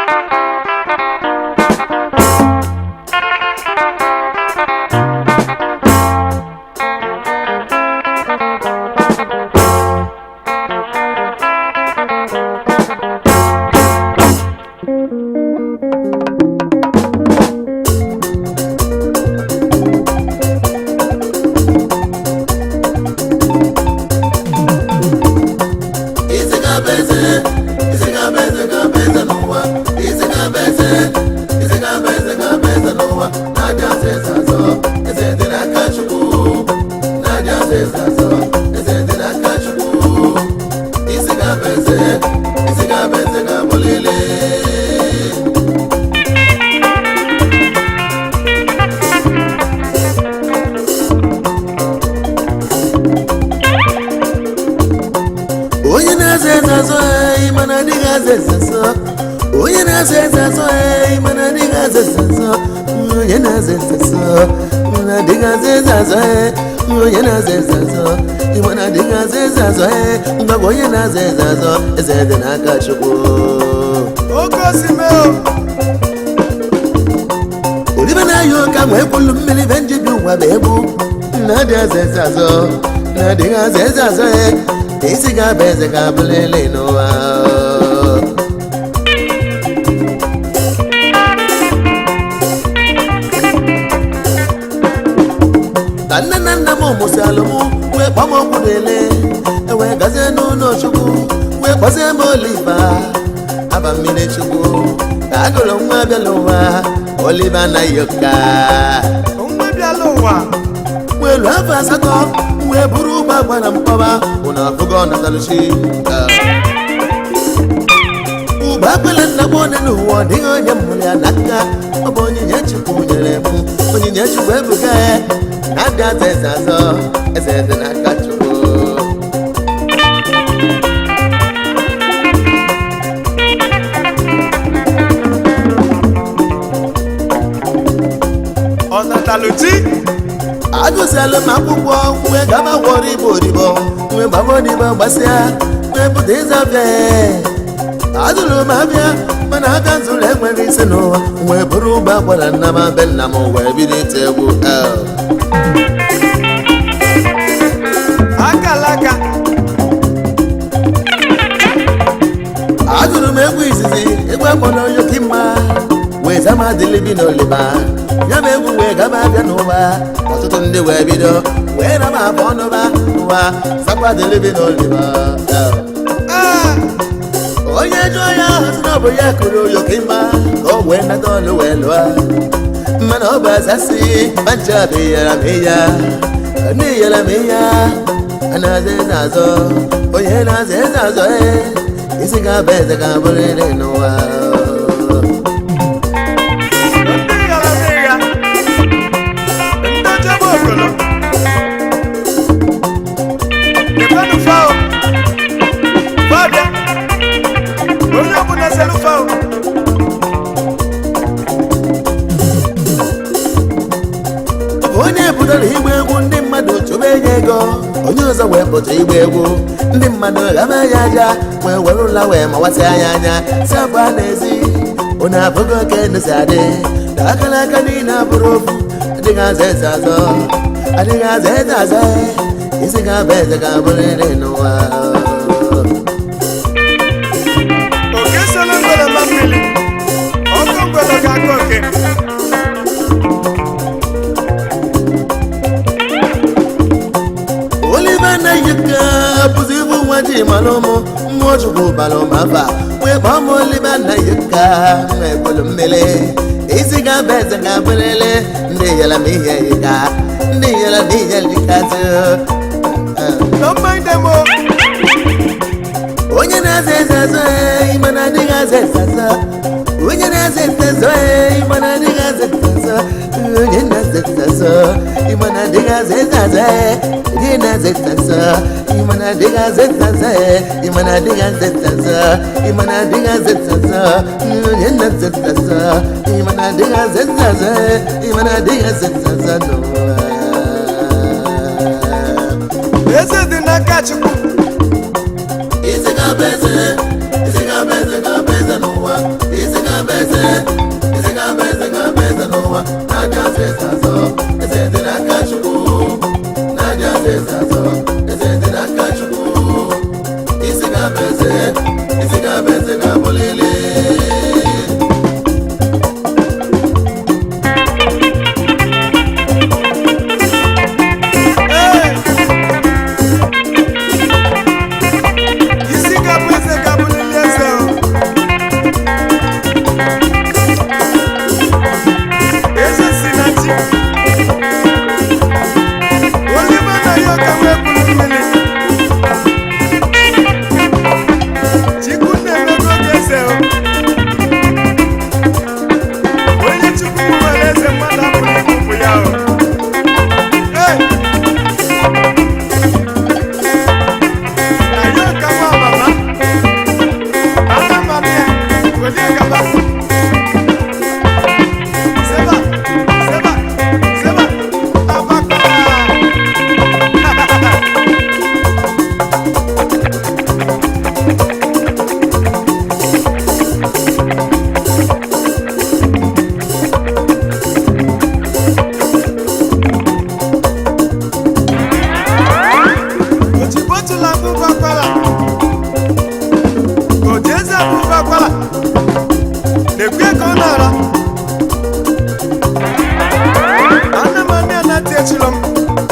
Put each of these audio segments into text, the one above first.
isi ga-abụ eze isi ga-abụ eze ga-abụ eze n'ụwa isi ga-abụ eze isi ga-abụ eze ga-abụ eze n'ụwa na-adị azụ eze azọ eze dị n'aka chukwu na-adị azụ eze azọ eze dị n'aka chukwu isi ga-abụ eze isi ga-abụ eze ga-abụ lele onye na-aza eze azọ anyị mana adịghị aza eze azọ onye na-aza eze azọ anyị mana adịghị aza eze azọ onye na-aza eze azọ mana adịghị aza eze azọ anyị onye na-aza eze azọ mana adịghị aza eze azọ anyị mgbagwa onye na-aza eze azọ eze dị n'aka chukwu oke osimiri olibe na-ayọ ụka nwee kwulu mmiri be njibi ụwa bụ egwu na-adị aza eze azọ na-adịghị aza eze azọ ya isi ga-abụ eze ga-abụ lele n'ụwa ka nne na nna m mụsịalụ m wee kpọọ m okwu n'ele ewee gazie n'ụlọ chukwu wee kpọzie m oliva aba mmiri chukwu ka agụrụ nwa bịala ụwa oliva anaghị ụka nwa bịala ụwa welu afọ asatọ wee buru ụgbọ gbara mkpọba ụna afụgo nataluchi ụgbọ akpele nna m onye n'ụwa ọ dịghị onye mụrụ ya n'aka ọ bụ onyinye chukwu nyere m onyinye chukwu ebuga ya na-adị aza eze azọ eze dị n'aka chukwu ọ nataluchi agụziela m akwụkwọ wee gaba gwọrọ igbo odibo wee gbaba odibo gbasịa wee pụta ịzabịa adụrụ m abịa mana abịa zụrụ enwere isi n'ụwa wee bụrụ ụgbọ agbara nna m be nna m wee bido ite egwu el akalaka agụrụ m egwu izizi egwu akpọrọ yokimma wee zama dịlibi n'oliba ya bụ egwu wee gaba abịa n'ụwa ọtụtụ ndị wee bido wee raba abụ ọnụba n'ụwa zakwa dịlibi n'oliba el ee onye jụọ ya ahụ sị na ọ bụ ya kụrụ yokimma ka o wee nata ọlụ wee lụọ mana ọ bụ azasị mancha bụ iyara m iya ndị iyara m iya a na-aza eze azọ onye na-aza eze azọ ee isi ga-abụ eze ga-abụrịrị n'ụwa ndị yara ya ndị chebe okolo debenu fao fabia onye ọbụla selu fao onye pụtara igba egwu ndị mmadụ chụba enye ego onye ọzọ wee pụta igba egwu ndị mmadụ ghaba ya aja wee were ụla wee mawasị anya anya si abụ a n'ezi onye abụghị oke ndụsi adị na akara aka niile abụrụ ofu adịghị aza eze azọ adịghị aza eze azọ isi ga-abụ eze ga-abụrịrị n'ụwa oke selu ngwere ma mmiri ọkụ ngwere ga-aka oke olive anaghị ka bụzi ibu nwa ji mara ụmụ mmụọ chukwu bara ụmụafa wee kpọọ m olive anaghị ka nwa ekwelu mmiri isi ga-abụ eze ga-abụrịrị ndị yara m ihe yika ndị yara m ihe likatụ don't mind them o onye na-aza eze azọ ee, ịma na adịghị aza eze azọ onye na-aza eze azọ ee, ịma na adịghị aza eze azọ onye na-aza eze azọ ịma na adịghị aza eze azọ ee, onye na-aza eze azọ ịma na adịghị aza eze azọ ee, ịma na adịghị aza eze azọ ịma na adịghị aza eze azọ onye na-aza eze azọ ịma na adịghị aza eze azọ ee, ịma na adịghị aza eze azọ n'ụwa eze dị n'aka chukwu isi ga-abụ eze isi ga-abụ eze ga-abụ eze n'ụwa isi ga-abụ ga-abụlele Ee! isi ga-abụ eze ga-abụlili eze o. eze si na chi olive na ya ka wee bụrụ mmiri chukwu na-emego oge eze o. onye chukwu nwere eze mmadụ apụrụ ịbụbụ ya o Ee! na ya ka nwa amama ana mama ya welie gaba seba seba seba abakpa ojibotula mbụbakwala ojeze mbụbakwala na-ekwe ka ọ na-ara ana m anị anati echilo m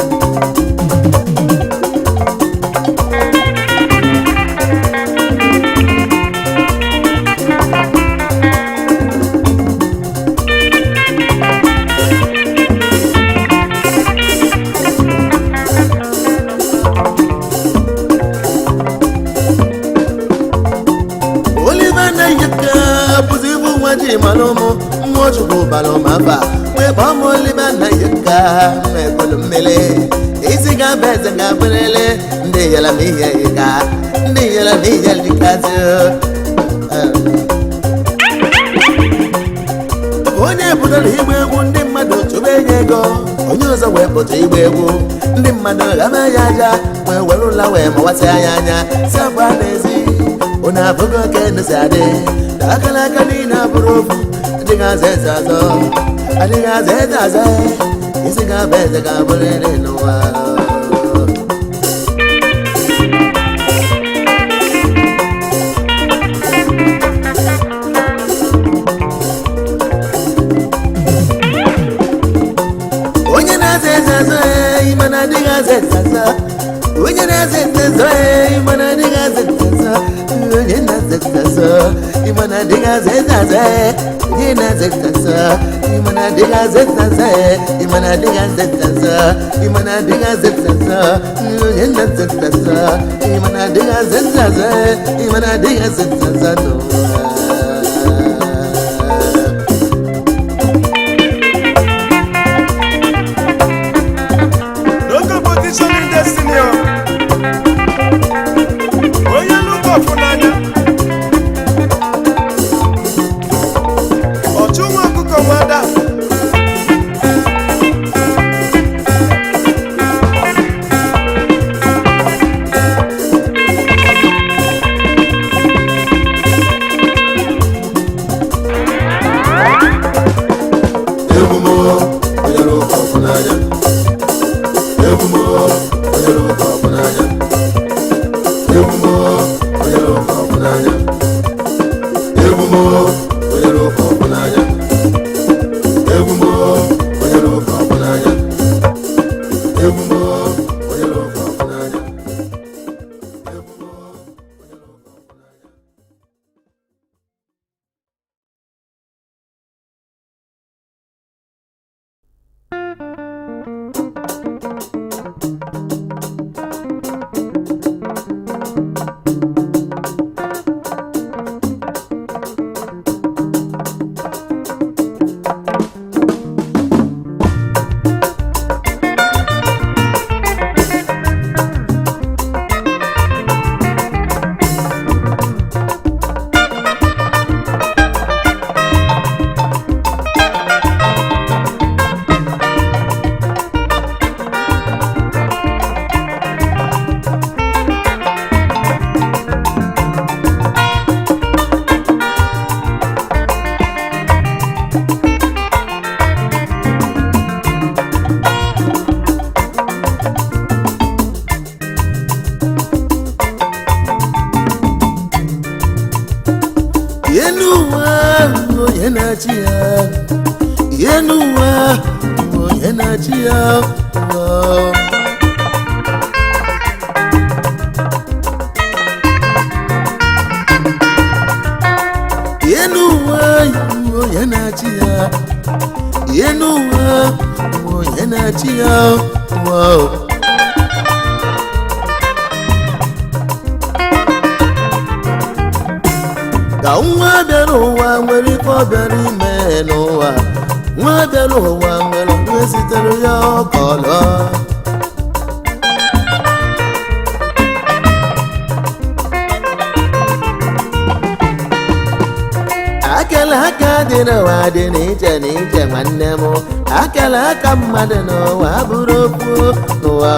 olive na-eyika bụzi ibu nwa ji mara ụmụ mmụọ chukwu bara ụmụafa wee kpọọ m olive na-eyika mekọlụ mmele isi ga-aba eze ga-abụrịrị ndị yara m ihe yika ndị yara m ihe yikazi onye pụtara igba egwu ndị mmadụ chụba enye ego onye ọzọ wee pụta igba egwu ndị mmadụ ghaba ya aja wee were ụla wee mawasị anya anya si abụọ n'ezi onye abụghị oke ndụsi adị ka akara aka niile abụrụ ofu adịghị aza eze azọ adịghị aza eze aza isi ga-aba eze ga-abụrịrị n'ụwa onye na-aza eze azọ ehi mana adịghị aza eze azọ onye na-aza eze azọ ehi mana adịghị aza eze azọ onye na-aza eze azọ ịmana adịghị aza eze azọ onye na-aza eze azọ ịmana adịghị aza eze azọ ịmana adịghị aza eze azọ ịmana adịghị aza eze azọ onye na-aza eze azọ ịmana adịghị aza eze azọ ịmana adịghị aza eze azọ n'ụwa no competition in destiny o onye nnukwu ọfụ n'anya ọchụ nwa ọkụkọ nwada egwu m onye ụka ọkụ n'anya egwu m onye ụka ọkụ n'anya egwu m onye ụka ọkụ n'anya egwu m onye ụka ọkụ n'anya egwu m onye ụka ọkụ n'anya egwu m onye ụka ọkụ n'anya ụwa onye na-achị ya enu ụwa onye na-achị ya ụwa. enu ụwa onye na-achị ya enu ụwa onye na-achị ya ụwa. ka nwa bịara ụwa nwere ife ọ bịara ime n'ụwa nwa bịara ụwa nwere onye zitere ya ọkọlọ akala aka dị n'ụwa dị n'iche n'iche nwanne m akala aka mmadụ n'ụwa bụrụ okwu n'ụwa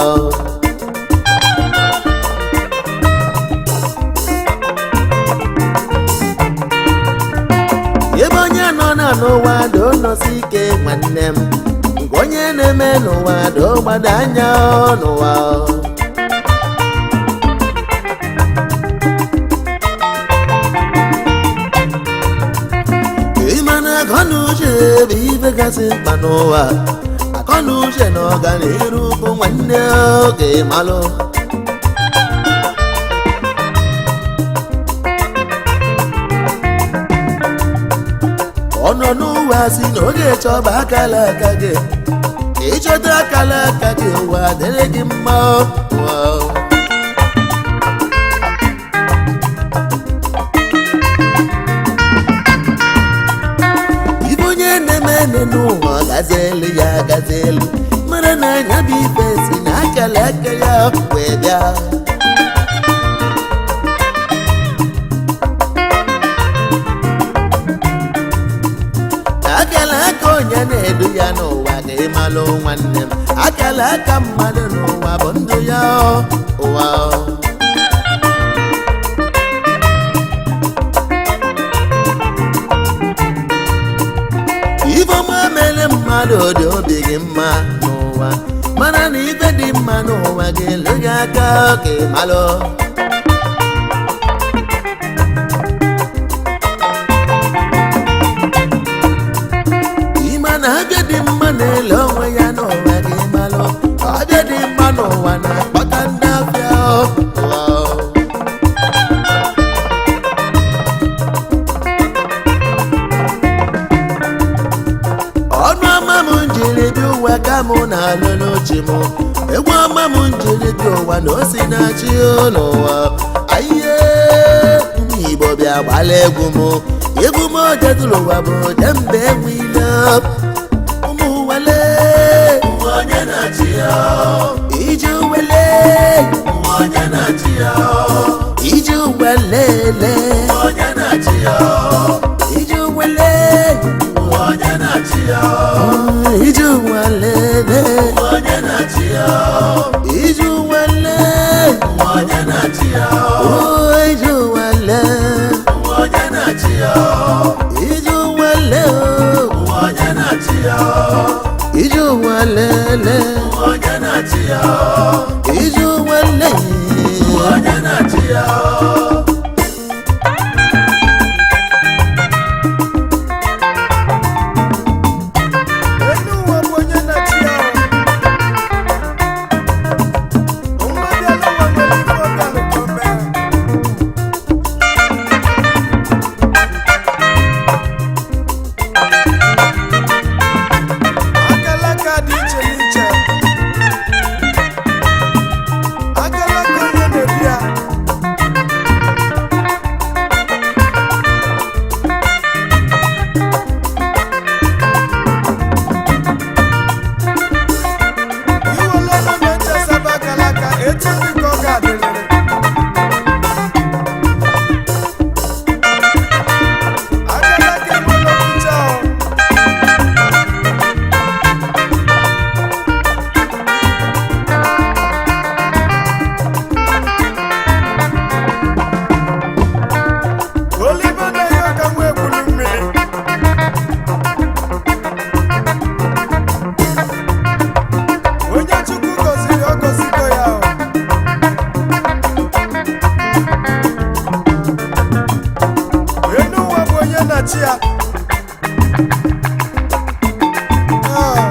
ebe onye nọ na n'ụwa do nọsi ike nwanne m nke onye na-eme n'ụwa do gbado anya n'ụwa ịma na akọnuche bụ ife gasị mkpa n'ụwa akọnuche na ọganiru bụ nwanne oge malụ ọ nọ n'ụwa si na oge chọba akala aka gị ịchọta akala aka gị ụwa dịrị gị mma ụwa ibe onye na-eme ene n'ụwa gazi elu ya gazi elu mara na anya bụ ife si na akala aka ya wee bịa akala aka onye na-edu ya n'ụwa ga-emalụ nwanne m akala aka mmadụ n'ụwa bụ ndụ ya ụwa ifeọma mere mmadụ dị obi gị mma n'ụwa mana na ife dị mma n'ụwa ga-elu gị aka ka ịmalụ ịma na abịa dị mma na-ele onwe ya n'ụwa gị malụ abịa dị mma n'ụwa na-akpata ndị afịa ụwa ọnụ ọma m njiri dị ụwa ka mụ na-alụ n'uche m egwu ọma m njiri dị ụwa na osi na-achị n'ụwa ayiye ndị igbo bịa gbala egwu m egwu m ojedụrụ ụwa bụ jembe enwe ile ụmụ wele onye na-achị ya iji wele onye na-achị ya iji welele onye na-achị ya iji wele onye na-achị ya iji welele onye na-achị ya iji wele onye na-achị ya iji wele onye na-achị ya iji wele onye na-achị ya iji welele onye na-achị ya iji wele onye na-achị ya elu ụwa bụ onye na-achị ya nwa bịala ụwa nwere ife ọ bịalụ ka o mee na-achị ya Ah.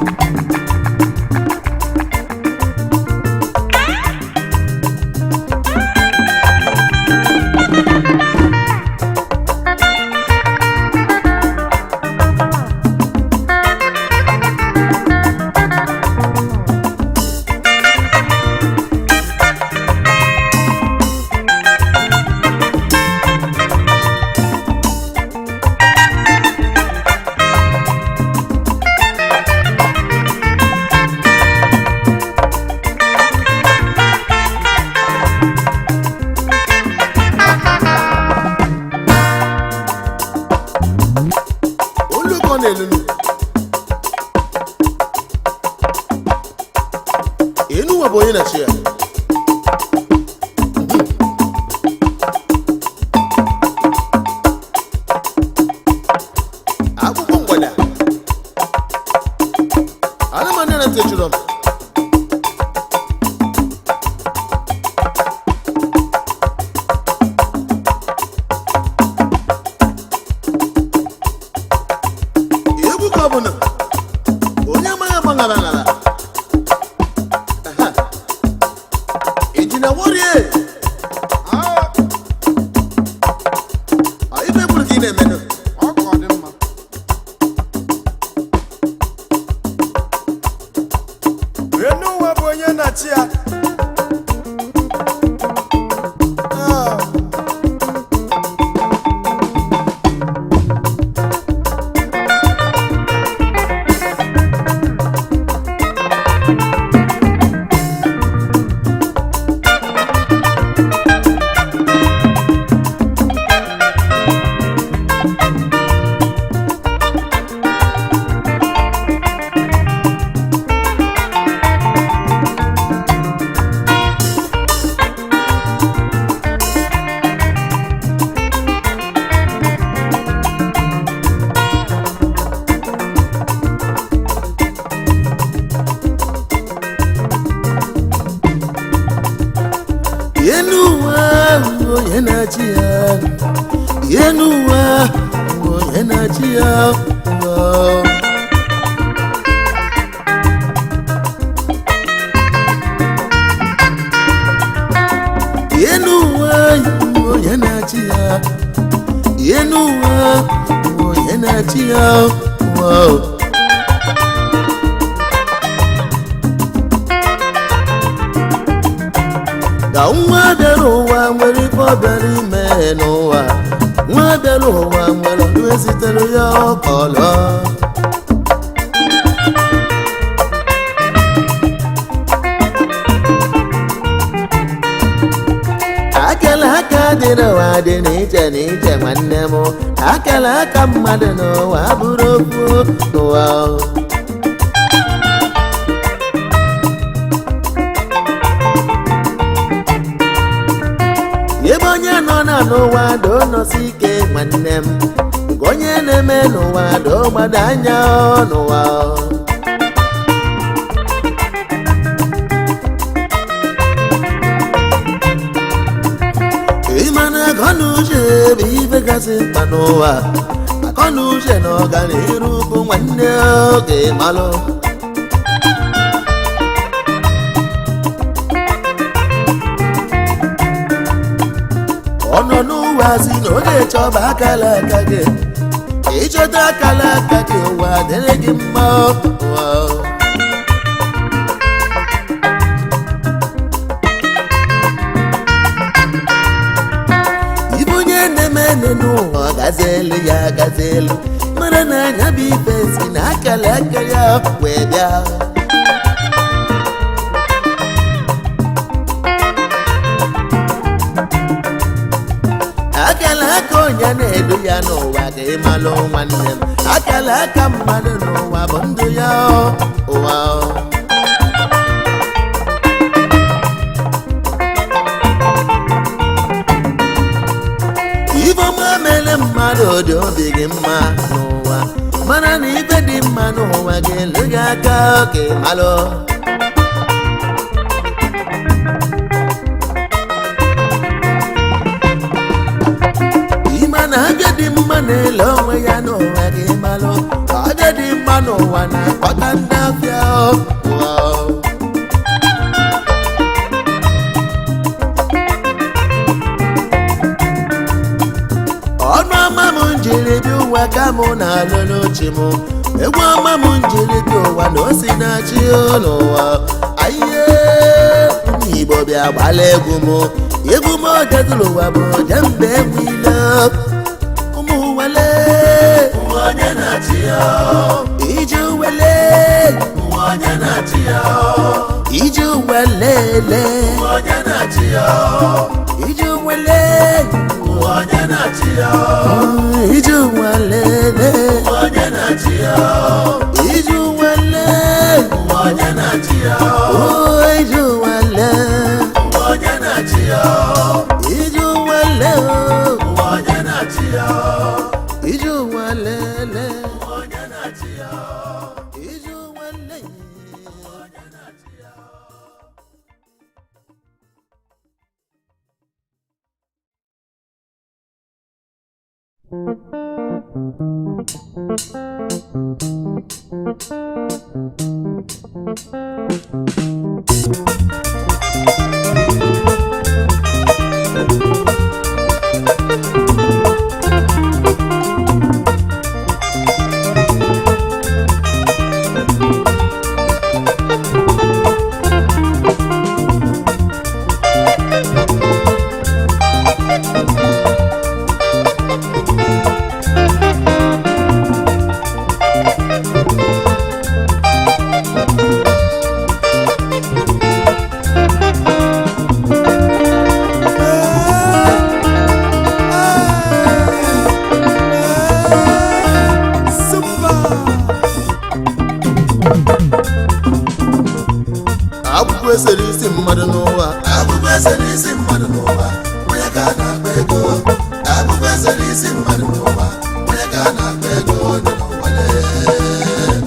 olu ka ọ na-elunu enuwa bụ onye na-achị ya akwụkwọ mgbada anụmanụ na ntechụrụ m egwu ka ọ bụ na onye amaghị agbaghara n'ala Aha. ejina worie ife kwuru ka ị na-emenụ enu ụwa bụ onye na-achị ya Ah. enu ụwa bụ onye na-achị ya enu ụwa bụ onye na-achị ya Wow. enu ụwa bụ onye na-achị ya enu ụwa bụ onye na-achị ya Wow. ka nwa bịara ụwa nwere ife ọ bịara ime n'ụwa nwa bịara ụwa nwere ọdụ ezitere ya ọkọlọ akala aka dị n'ụwa dị n'iche n'iche nwanne m akala aka mmadụ n'ụwa bụrụ okwu n'ụwa ebe onye nọ na n'ụwa do nọsi ike nwanne m nke onye na-eme n'ụwa do gbado anya n'ụwa ịma na akọ na uche bụ ife kasị mkpa n'ụwa akọ na uche na ọganiru bụ nwanne oge malụ ọ nọ n'ụwa si na ọ na-echọba akala aka gị ịchọta akala aka gị ụwa dịrị gị mma ụwa ibe onye na-eme ene n'ụwa gazi elu ya gazi elu mara na anya bụ ife si na akala aka ya wee bịa akala aka onye na-edu ya n'ụwa ka ịmalụ nwanne m akala aka mmadụ n'ụwa bụ ndụ ya ọ, ụwa ọ. ife ọma mere mmadụ dị obi gị mma n'ụwa mana na ife dị mma n'ụwa ga-elu gị aka ka ịmalụ ime na agadi dị mma na-ele onwe ya n'ụwa gị malụ onye dị mma n'ụwa na-akpọta ndị afịa ụwa ọnụ ọma m njiri bi ụwa ka mụ na-alụ n'uche m egwu ọma m njiri bi ụwa na o si na-achị n'ụwa ayiye ụmụ igbo bịa gbala egwu m egwu m odezuru ụwa bụ jembe egwu ile ụmụ wele Ụwa onye na-achị ya iji wele Ụwa onye na-achị ya iji welele Ụwa onye na-achị ya iji wele Ụwa onye na-achị ya iji welele Ụwa onye na-achị ya iji wele Ụwa onye na-achị ya Oh, iji wele Ụwa onye na-achị ya iji wele Ụwa onye na-achị ya iji welele Ụwa onye na-achị ya iji wele akwụkwọ esere isi mmadụ n'ụwa Akwụkwọ eze n'isi mmadụ n'ụwa onye ka a na-akpa ego Akwụkwọ eze n'isi mmadụ n'ụwa onye ka a na-akpa ego dị n'ụwa lee.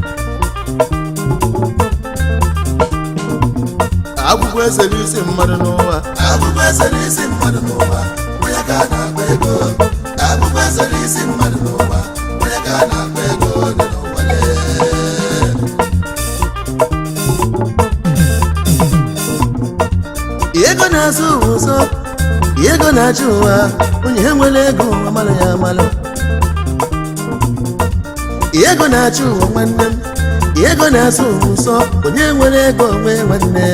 akwụkwọ esere isi mmadụ n'ụwa Akwụkwọ eze n'isi mmadụ n'ụwa onye ka a na-akpa ego Akwụkwọ eze n'isi mmadụ n'ụwa onye ka a na-akpa ego dị n'ụwa lee. ego na-azụ ụzọ ego na-achị ụwa onye nwere ego amalụ ya amalụ ego na-achị ụwa nwanne m ego na-azụ ụzọ onye nwere ego onwe nwanne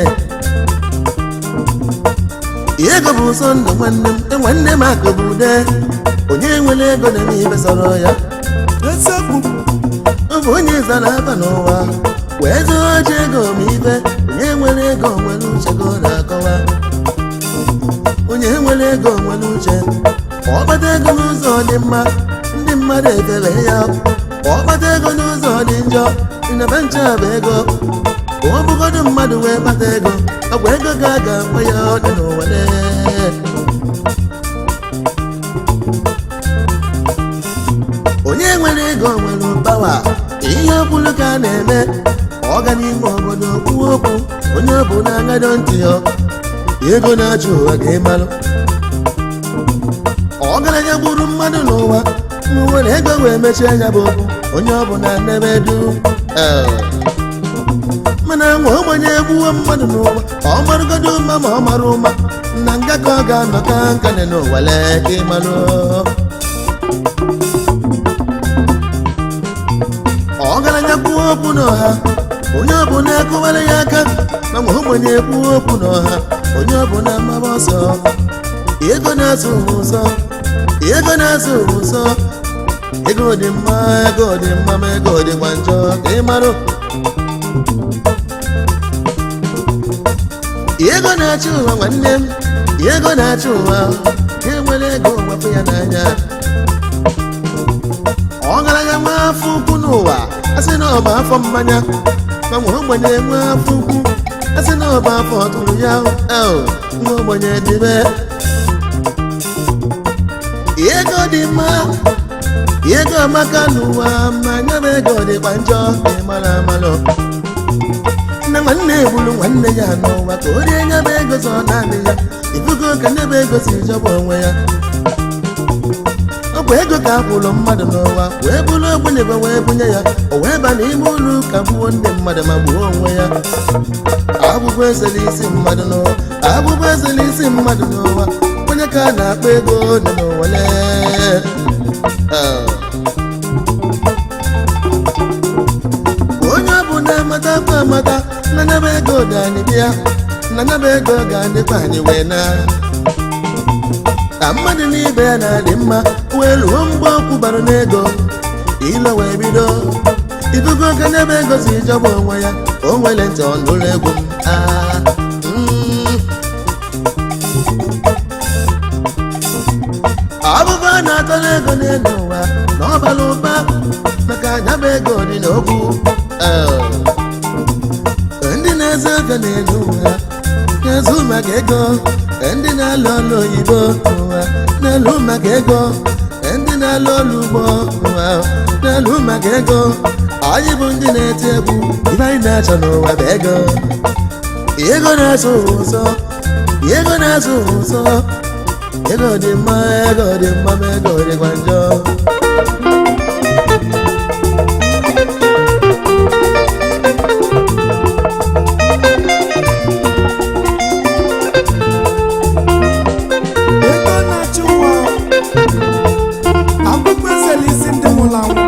ego bụ ụzọ ndụ nwanne m e nwanne m akụ bụ ude onye nwere ego na-eme ibe sọrọ ya ọ bụ onye zara aba n'ụwa wee zụọ ji ego ma ibe onye nwere ego nwere uche ka ọ na-akọwa onye nwere ego nwere uche ma ọ kpata ego n'ụzọ dị mma ndị mmadụ ekele ya ma ọ kpata ego n'ụzọ dị njọ ịnaba nche bụ ego ka ọ bụgodu mmadụ wee kpata ego ọ bụ ego ga aga mgbe ya ọ dị n'ụwa lee. onye nwere ego nwere pawa ihe ọbụla ka a na-eme ọ ga n'ime obodo kwuo okwu onye ọ bụ na-agado ntị ya ego na-achụ ụwa ka ịmalụ ọgaranya gburu mmadụ n'ụwa nwere ego wee mechie anya bụ okwu onye ọ bụ na nnebe du Eh. mana nwa ogbenye egbuwo mmadụ n'ụwa ọ marụgodo ụma ma ọ mara ụma na nga ka ọ ga-anọ ka nka dị n'ụwa lee ka ịmalụ ọgaranya kwuo okwu n'ọha onye ọbụla akụwara ya aka ma nwa ogbenye kwuo okwu n'ọha onye ọbụla maba ọsọ ego na-azụ ụwa ụzọ ego na-azụ ụwa ụzọ ego dị mma ego dị mma ma ego dịkwa njọ ka ị marụ ego na-achị ụwa nwanne m ego na-achị ụwa ka enwere ego wepụ ya n'anya ọgaranya nwa afọ ukwu n'ụwa asị na ọba afọ mmanya ma nwa ogbenye nwe afọ ukwu asị na ọba afọ tụrụ ya el nwa ogbenye dịbe ego dị mma ego amaka n'ụwa ma anya bụ ego dịkwa njọ ka ị mara amalụ nne nwanne egburu nwanne ya n'ụwa ka o rie nyebe ego zọ naanị ya ibugo ka nyebe ego si jọba onwe ya ọ bụ ọkwa ego ka akwụrụ mmadụ n'ụwa wee bụrụ ogbenye ebe wee bunye ya o wee ba n'ime ụlọ ụka gbuo ndị mmadụ ma gbuo onwe ya abụbụ ezela isi mmadụ n'ụwa abụbụ ezela isi mmadụ n'ụwa onye ka a na-akpọ ego nọ n'ụwa lee Ah. onye ọ bụ na-amata kwa amata na nyaba ego ga anyị bịa na nyaba ego ga adịkwa anyị wee na ka mmadụ n'ibe ya na-adị mma wee ruo mgbe ọkwụ bara n'ego ilo wee bido idugo oge n'ebe ego si jọba onwe ya o nwere ntị ọ nụrụ egwu m Ah, mm. ọbụbụ a na-atọ n'ego n'elu ụwa na ọ bara ụba maka anyaba ego dị n'okwu Eh. ndị na-ezo ego n'elu ụwa na-ezu maka ego ndị na-alụ ọrụ oyibo ụwa na-alụ maka ego ndị na-alụ ọrụ ugbo ụwa na-alụ maka ego anyị bụ ndị na-eti egwu ibe anyị na-achọ n'ụwa bụ ego ego na-azụ ụzọ ego na-azụ ụzọ ego dị mma ego dị mma ma ego dịkwa njọ ego na-achị ụwa akwụkwọ ezela isi ndị nwụrụ anwụ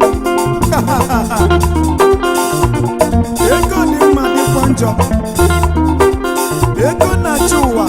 ego dị mma dịkwa njọ ego na-achị ụwa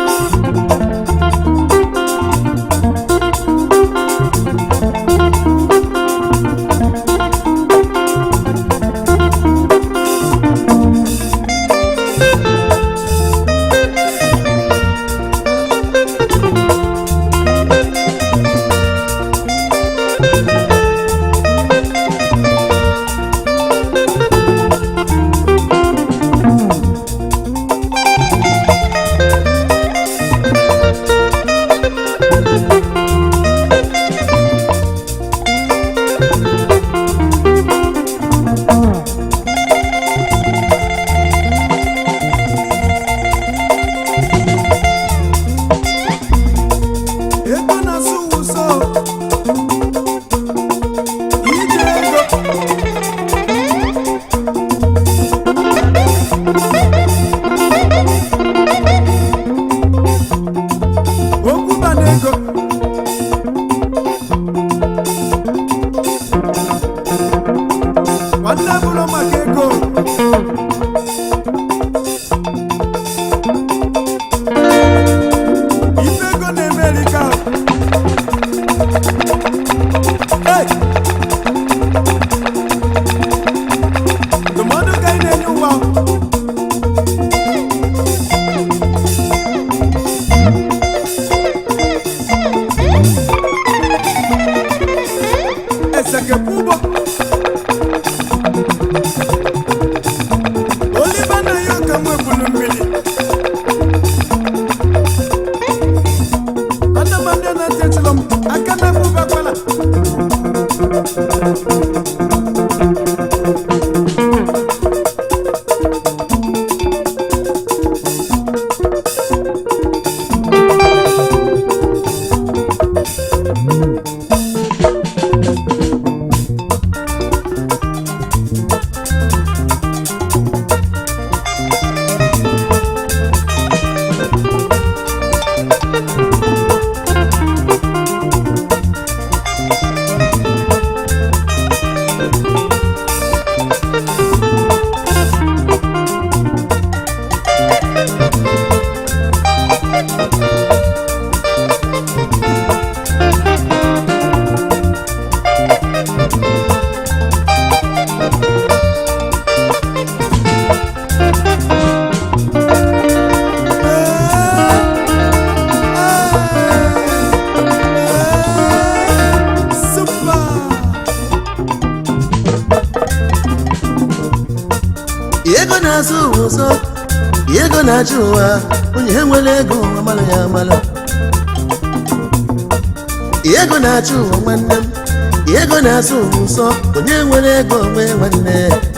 ego na-asụ ụzọ ije ego okwu ba n'ego nwanne bụrụ maka ego ife ego na-emerika Hey! ndụmọdụ ka anyị na-enye ụwa esekepụ ụgbọ oliva na ya ka nwebulu mmiri Ana m ndị na-etechụlọ m aka na abụbakwala ego na-azụ ụzọ ego na-achị ụwa onye nwere ego amalụ ya amalụ ego na-achị ụwa nwanne m ego na-azụ ụzọ onye nwere ego onwe nwanne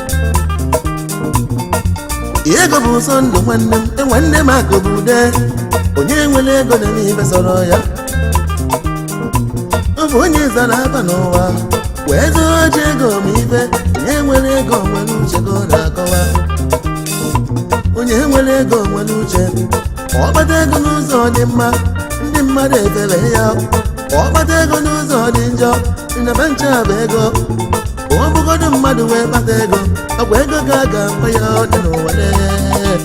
ego bụ ụzọ ndụ nwanne m e nwanne m akụ bụ ude onye nwere ego na n'ibe sọrọ ya bụ onye zara aba n'ụwa wee zụọ ji ego ma ibe onye nwere ego nwere uche ka ọ na-akọwa onye nwere ego nwere uche ọ kpata ego n'ụzọ dị mma ndị mmadụ efere ya ọ kpata ego n'ụzọ dị njọ nnaba nche bụ ego ọ bụgodu mmadụ wee kpata ego ọ bụ ego ka a ga-akpa ya ọ dị n'ụwa lee.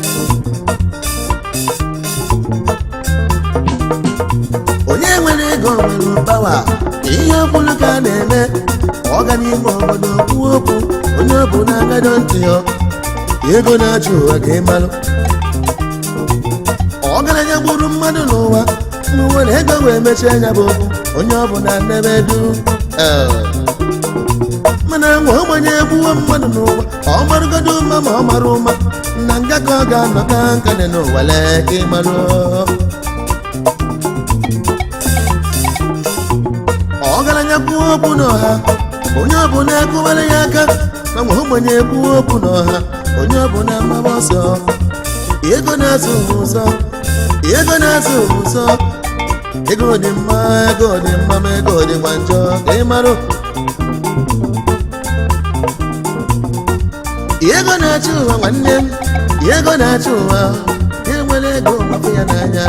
onye nwere ego nwere pawa ihe ọbụla ka a na-eme ọ ga n'ime obodo kwuo okwu onye ọ bụ na-agado ntị ya ego na-achụ ụwa ka ị malụ ọgaranya gburu mmadụ n'ụwa n'ụwa na ego wee mechie anya bụ okwu onye ọ bụ na nnebe du mana nwa ogbenye egbuwo mmadụ n'ụwa ọ marụgodo ụma ma ọ mara ụma na nga ka ọ ga-anọ ka nka dị n'ụwa lee ka ị malụ ọgaranya kwuo okwu n'ọha onye ọbụla ekụwara ya aka ma nwa ogbenye kwuo okwu n'ọha onye ọbụla maba ọsọ ego na-azụ ụzọ ego na-azụ ụzọ ego dị mma ego dị mma ma ego dịkwa njọ ka ị marụ ego na-achị ụwa nwanne m ego na-achị ụwa enwere ego mapụ ya n'anya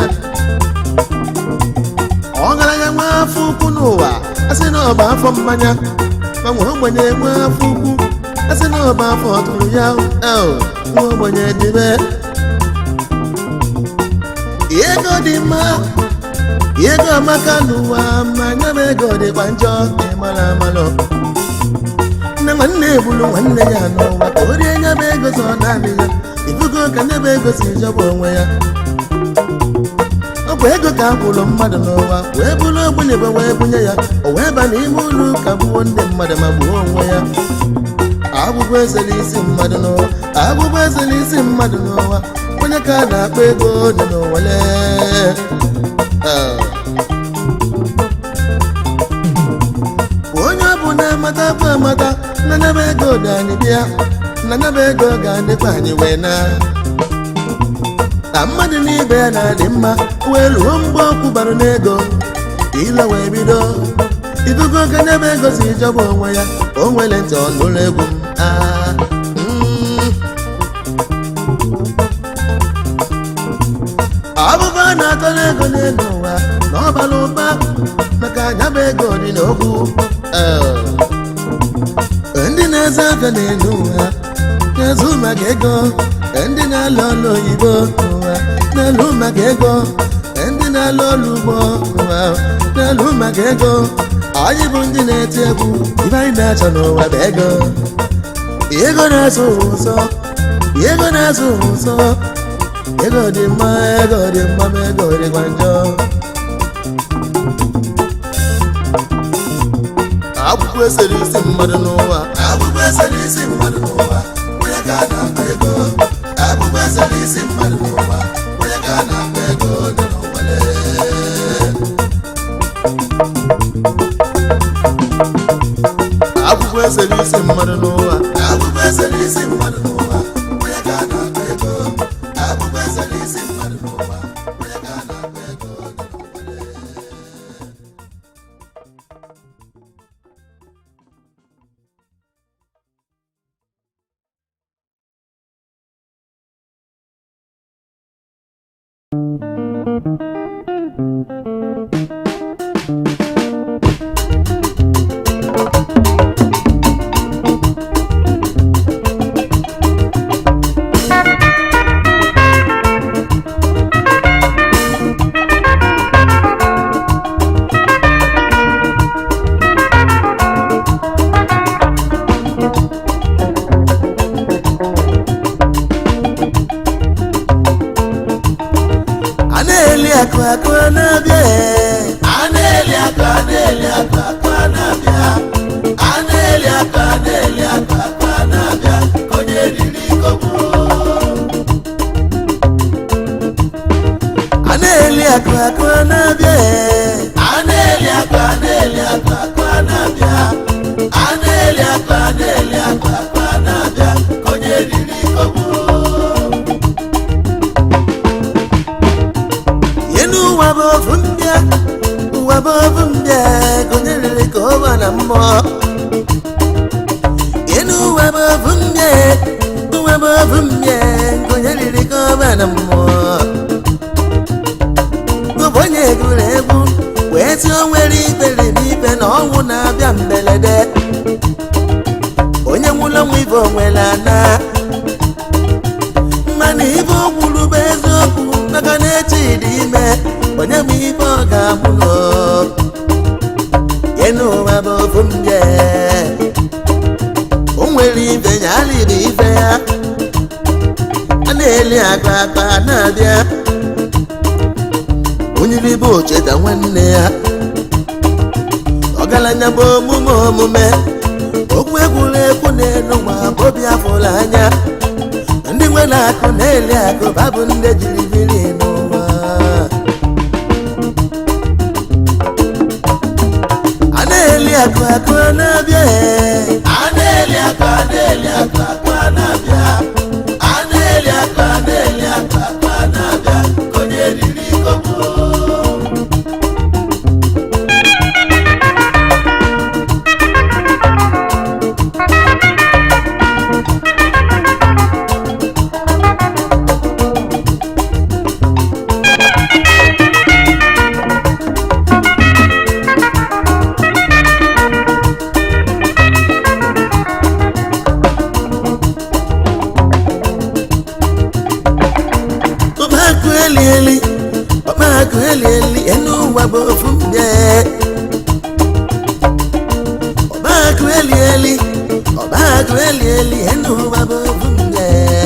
ọgaranya nwa afọ ukwu n'ụwa asị na ọba afọ mmanya ma nwa ogbenye nwe afọ ukwu asị na ọba afọ ọtụrụ ya el nwa ogbenye dịbe ego dị mma ego amaka n'ụwa ma anya m ego dịkwa njọ ka ị mara amalụ nne nwanne ebulu nwanne ya n'ụwa ka o rie nya bụ ego so naanị ya ifugo ka nye bụ ego si jọba onwe ya ọ bụ ego ka a kwụrụ mmadụ n'ụwa wee bụrụ ogbenye bụ wee bunye ya o wee ba n'ime ụlọ ụka gbuo ndị mmadụ ma gbuo onwe ya agwụgwọ ezela isi mmadụ n'ụwa agwụgwọ ezela isi mmadụ n'ụwa onye ka a na-akpọ ego dị n'ụwa lee Ah. onye ọ bụ na-amata bụ amata na nyaba ego dị anyị bịa na nyaba ego ga-adịkwa anyị wee na ka mmadụ n'ibe ya na-adị mma wee ruo mgbe ọ kwụbara n'ego ilo wee bido idugo oge nyaba ego si jọba onwe ya o nwere ntị ọnụụlọ egwu m Ah, mm. ọbụbụ a na-atọrọ ego n'elu ụwa na ọ bara ụba maka nyaba ego dị n'okwu Eh. ndị na-eze aka n'elu ụwa na-ezu maka ego ndị na-alụ ọrụ oyibo n'ụwa na-alụ maka ego ndị na-alụ ọrụ ugbo n'ụwa na-alụ maka ego anyị bụ ndị na-eti egwu ibe anyị na-achọ n'ụwa bụ ego ego na-azụ ụzọ ego na-azụ ụzọ ego dị mma ego dị mma ma ego dịkwa njọ akwụkwọ esere isi mmadụ n'ụwa agbụgbọ ezere isi mmadụ n'ụwa onye ka a na-akpa ego agbụgbọ ezere isi mmadụ n'ụwa onye ka a na-akpa ego dị n'ụwa lee. akwụkwọ esere isi mmadụ n'ụwa agbụgbọ ezere isi mmadụ n'ụwa onye ka a na-akpa ego agbụgbọ ezere isi mmadụ n'ụwa onye ka a na-akpa ego dị n'ụwa lee. a na-eli akụ akụ a na-abịa ee. a na-eli aka a na-eli aka aka na-abịa a na-eli aka a na-eli aka aka na-abịa ka onye riri kọgbu a na-eli akụ akụ a na-abịa ee. a na-eli aka a na-eli aka aka na-abịa a na-eli aka a na-eli aka aka na-abịa ka onye riri kọgbu ihe n'ụwa bụ ofu ndị a ọba na mmụọ enu ụwa bụ ofu mbịa ụwa bụ ofu mbịa nke onye riri ka ọba na mmụọ ụbụ onye egwuru egwu wee tụọ nwere ikpere n'ibe na ọnwụ na-abịa mberede onye nwụrụ ọnwụ ibe onwere ana mana ibe o kwuru bụ eziokwu maka na echi dị ime onye ma ibe ọ ga-amụrụ ye n'ụwa bụ ofu mbịa o nwere ibe ya alịrị ibe ya a na-eli akpa akpa na-abịa onye ribe ocheta nwanne ya ọgaranya bụ omume omume okwu egwuregwu na-enu nwa obi afụrụ anya ndị nwere akụ na-eli akụ babụ ndị jiri biri n'ụwa a na-eli akụ akụ a na-abịa a na-eli akụ a na-eli akụ akụ a na-abịa a na-eli akụ a na-eli akụ akụ a na-abịa ka onye riri ikobo ọbakụ eli eli ọbakụ eli eli enu ụwa bụ ofu mbịa ọbakụ eli eli ọbakụ eli eli enu ụwa bụ ofu mbịa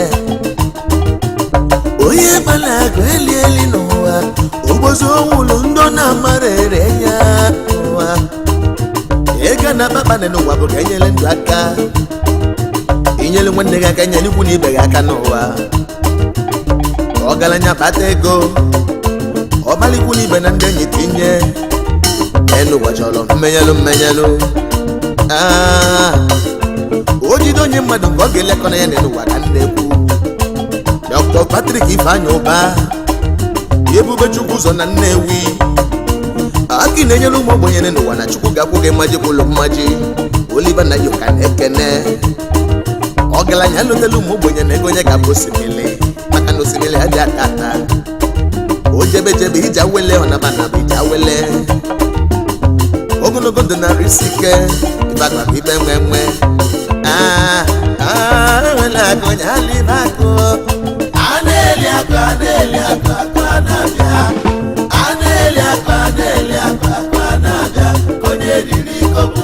onye gbara akụ eli eli n'ụwa ogbozi onwulu ndị ọ na-amara ere ya n'ụwa ego na kpakpando n'ụwa bụ ka enyere ndụ aka inyere nwanne gị aka nyere ikwu na ibe gị aka n'ụwa ọgaranya kpata ego ọgbalikwula ibe na ndị enyi tinye elu ụwa chọrọ mmenyelu mmenyelu Ah, o jide onye mmadụ nke ọ ga-elekọta ya n'elu ụwa ka m na-ekwu dr patrik ifeanya ụba ebube chukwu ụzọ na nnewi aki na-enyere ụmụ ogbenye n'ụwa na chukwu ga-akwụ gị mmaji kwụlụ mmaji oliva na yoka na-ekene ọgaranya lụtela ụmụ ogbenye na ego onye ga-abụ osimiri maka na osimiri adị ata ata o jebe jebe ije awele ọnaba na bụ ije awele ogologo ndụ narị isi ike ịbakpa ibe nwe nwe Ah, ah, enwela akụ onye alịba akụ a na-eli akụ a na-eli akụ akụ a na-abịa a na-eli akụ a na-eli akụ akụ a na-abịa ka onye riri ikobo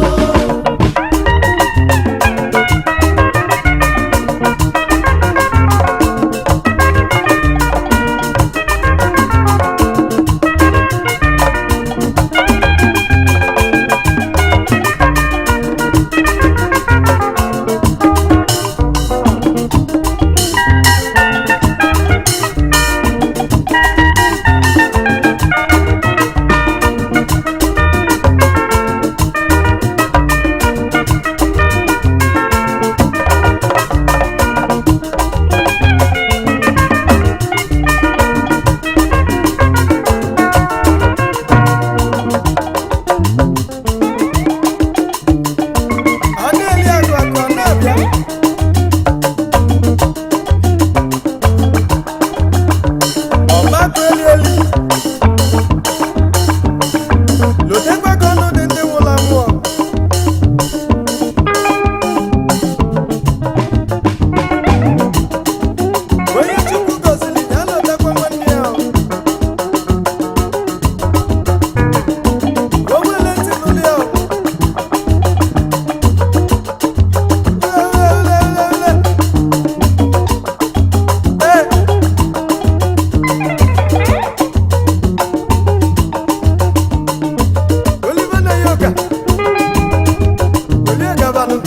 ọ na-eli akụ akụ ọ na-abịa ọgbakọ eli eli lotekwa ka ọnụ dị ndị nwụrụ anwụ ọgụ. onye chukwu gọziri ya lotekwa nwanne ya o. o nwere ntị n'ụlọ ya o. Oliver Nayoka. Olie Gabanu.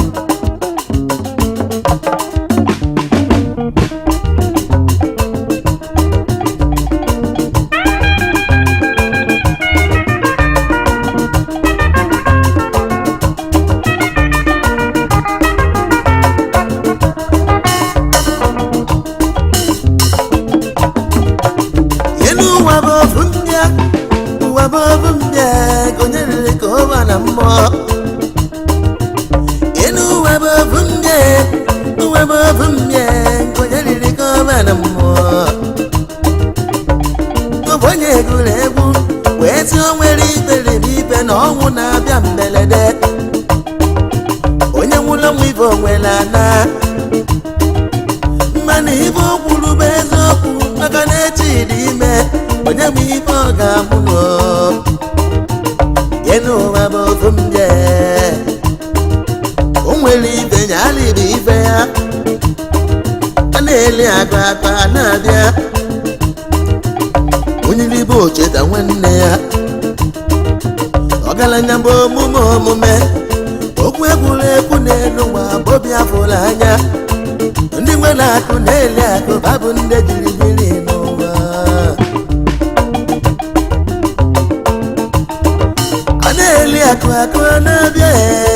elu ụwa bụ ofu mbịa ụwa bụ ofu mbịa ka onye riri ka ọ ba na mmụọ afọ nwere ana mmanụ ibe o kwuru bụ eziokwu maka na echi dị ime onye bụ ibe ọ ga-amụ nọ ye n'ụwa bụ ofu m jee o nwere ibe nyala ibe ife ya a na-eli akụ akụ a na-abịa onye ibe ocheta nwanne ya ọgaranya bụ omume omume okwu egwuregwu n'elu nwa bobi afụrụ anya ndị nwere akụ na-eli akụ babụ ndị jiri biri n'ụwa a na-eli akụ akụ a na-abịa ee